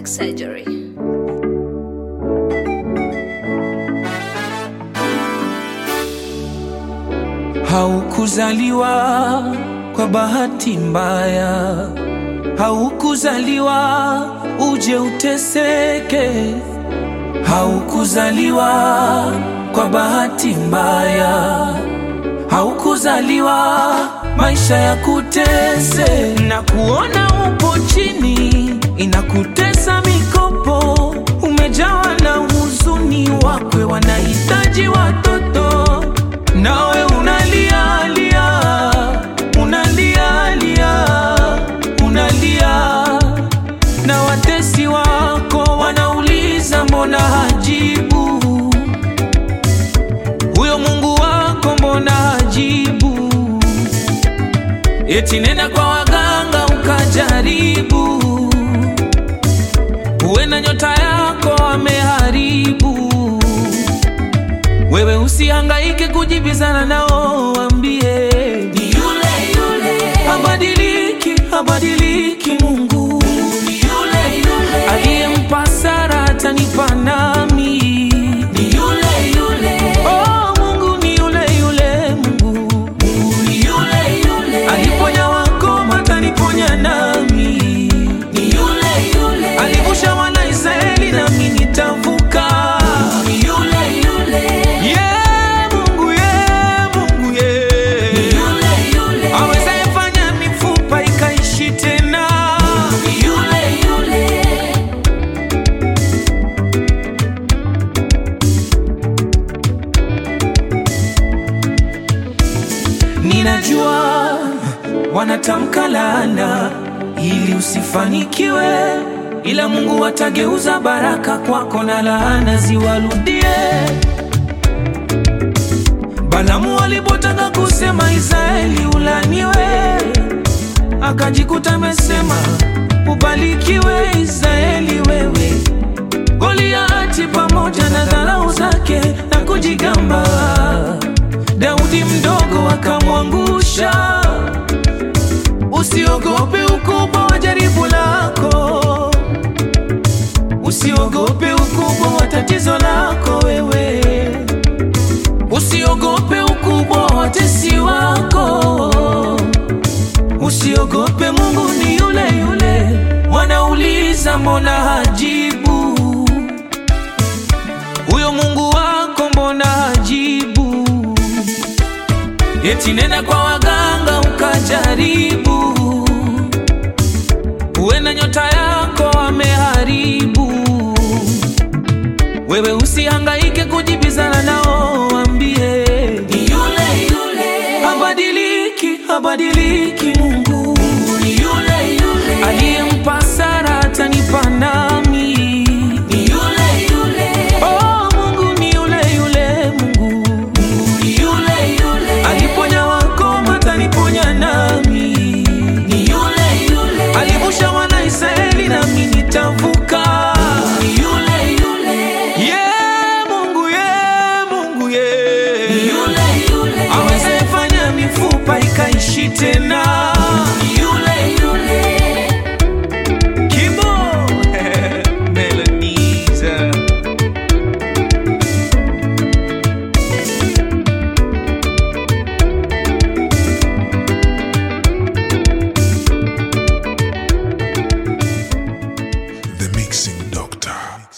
Plastic surgery. Haukuzaliwa kwa bahati mbaya, haukuzaliwa uje uteseke, haukuzaliwa kwa bahati mbaya, haukuzaliwa maisha ya kutese na kuona upo chini, inakutesa mikopo, umejawa na huzuni, wakwe wanahitaji watoto nawe unalia lia, unalia lia, unalia, na watesi wako wanauliza mbona hajibu, huyo Mungu wako mbona hajibu? Eti nenda kwa waganga ukajaribu, huenda nyota yako ameharibu. Wewe usihangaike kujibizana nao, wambie ni yule yule, habadiliki, habadiliki. Mungu ni yule yule, aliyempa Sara atanipa nami, ni yule yule. Oh, Mungu ni yule yule, Mungu, Mungu ni yule yule, aliponya wakoma ataniponya nami, ni yule yule, alivusha wana Israeli nami nitavuka, ni yule yule. Yeah, Mungu, yeah, Mungu, yeah. Awezaye fanya mifupa ikaishi tena. Ninajua wanatamka laana ili usifanikiwe, ila Mungu atageuza baraka kwako na laana ziwarudie. Balamu alipotaka kusema Israeli ulaniwe, akajikuta amesema ubarikiwe Israeli wewe. Goliati pamoja na dharau zake na kujigamba, Daudi mdogo akamwangusha. Usiogope ukubwa wa jaribu lako, usiogope ukubwa wa tatizo lako wewe Usiogope ukubwa wa watesi wako, usiogope, Mungu ni yule yule. Wanauliza mbona hajibu, huyo Mungu wako mbona hajibu? Eti nenda kwa waganga ukajaribu, huenda nyota yako ameharibu. Wewe usihangaike kujibizana nao, wambie ni yule yule, habadiliki, habadiliki. Mungu ni yule yule, aliyempa Sara atanipa nami, ni yule yule. Oh, Mungu ni yule yule, Mungu, Mungu ni yule yule, aliponya wakoma ataniponya nami, ni yule yule, alivusha wana Israeli nami nitavuka, ni yule yule. Yeah, Mungu, yeah, Mungu, yeah. Ni yule yule. Awezaye fanya mifupa ikaishi tena. Ni yule yule. Kibo. Melodies. The Mixing Doctor.